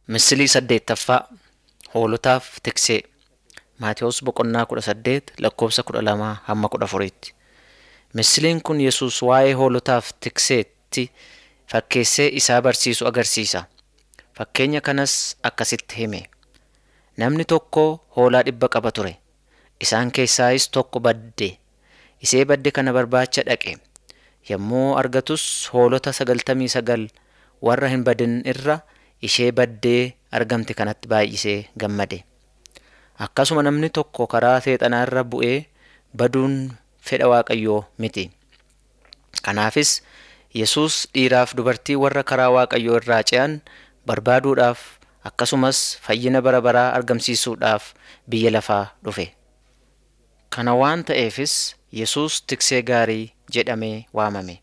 Misilii saddeettaffaa Hoolotaaf Tiksee Maatewos Boqonnaa kudha saddeet lakkoofsa kudha lamaa hamma kudha afuriitti. Misiliin kun Yesuus waa'ee hoolotaaf tikseetti fakkeessee isaa barsiisu agarsiisa. Fakkeenya kanas akkasitti hime. Namni tokko hoolaa dhibba qaba ture. Isaan keessaayis tokko badde. Isee badde kana barbaacha dhaqe. Yommuu argatus hoolota sagaltamii sagal warra hin badin irra ishee baddee argamte kanatti baay'isee gammade. Akkasuma namni tokko karaa seexanaa irra bu'ee baduun fedha Waaqayyoo miti. Kanaafis Yesuus dhiiraaf dubartii warra karaa Waaqayyoo irraa ce'an barbaaduudhaaf akkasumas fayyina bara baraa argamsiisuudhaaf biyya lafaa dhufe. Kana waan ta'eefis Yesuus tiksee gaarii jedhamee waamame.